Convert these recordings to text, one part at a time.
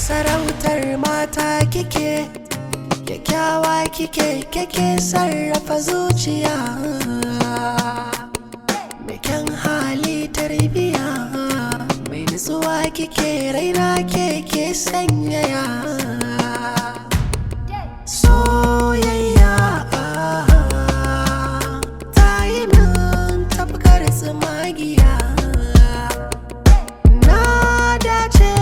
sarautar mata kike kyakkyawa kike kike sarrafa zuciya mai kyan hali tarbiya mai nutsuwa kike raina keke sanyaya soyayya ta yi min tafkar tsumagiya na dace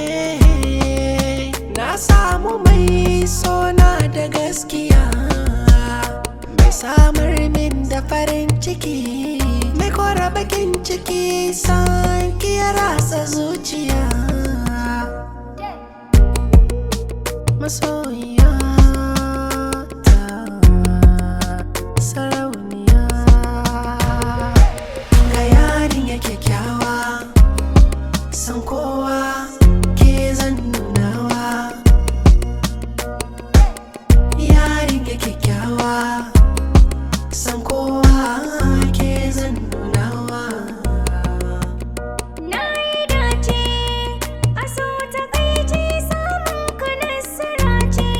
na samu mai sona da gaskiya mai samar min da farin ciki mai kora bakin ciki san ya ratsa zuciya masoyiya ta sarauniya ga yarin ya kyakkyawa san kowa ke zan nunawa yarin ya kyakkyawa san kowa ke zan nunawa Na yi dace a so ta kai ce samun ka nasara ce.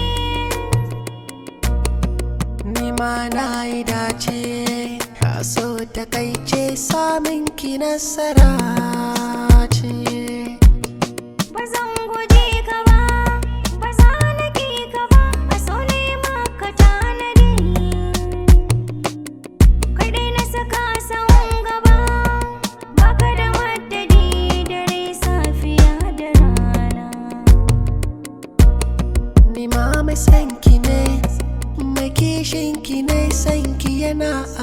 Ni ma na yi dace a so takaice samun ki nasara ce Ba zan guje ka ba, ba za na ƙi ka ba, a so ne maka tanadi. Kai dai na saka sahun gaba, baka da madadi dare safiya da rana. Ni ma mai san ki ne mai kishin ki ne san ki yana